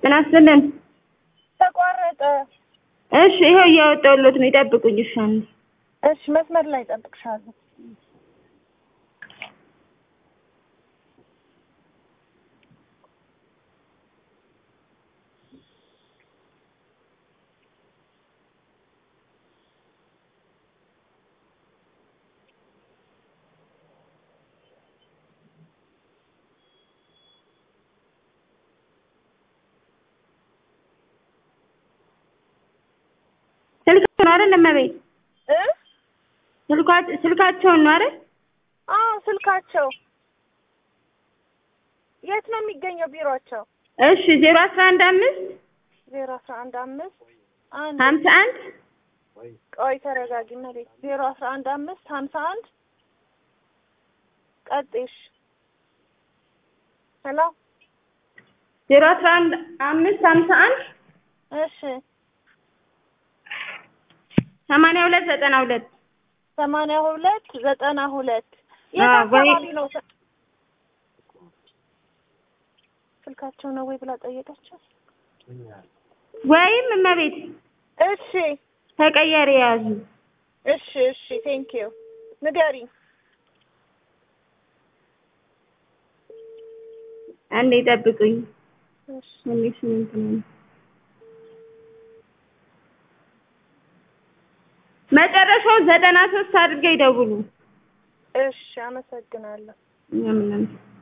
ጤና ይስጥልን። ተቋረጠ። እሺ ይኸው እያወጣሁሎት ነው። ይጠብቁኝ። እሺ አንዴ እሺ መስመር ላይ እጠብቅሻለሁ። ስልካቸውን ነው አይደል? እመቤት እ ስልኳ- ስልካቸውን ነው አይደል? አዎ ስልካቸው የት ነው የሚገኘው ቢሮአቸው? እሺ ዜሮ አስራ አንድ አምስት ዜሮ አስራ አንድ አምስት አንድ ሀምሳ አንድ ቆይ ተረጋጊ መሬት ዜሮ አስራ አንድ አምስት ሀምሳ አንድ ቀጤሽ ሄሎ ዜሮ አስራ አንድ አምስት ሀምሳ አንድ እሺ ሰማንያ ሁለት ዘጠና ሁለት ሰማንያ ሁለት ዘጠና ሁለት የት አዎ፣ ወይ- አካባቢ ነው ስ- ስልካቸው ነው ወይ ብላ ጠየቀችው ወይም እመቤት እሺ ተቀያሪ የያዙ እሺ እሺ ቴንክ ዩ ንገሪኝ አንዴ ይጠብቁኝ። እሺ አንዴ ስምንት ነው መጨረሻው ዘጠና ሶስት አድርገው ይደውሉ። እሺ አመሰግናለሁ ምናምን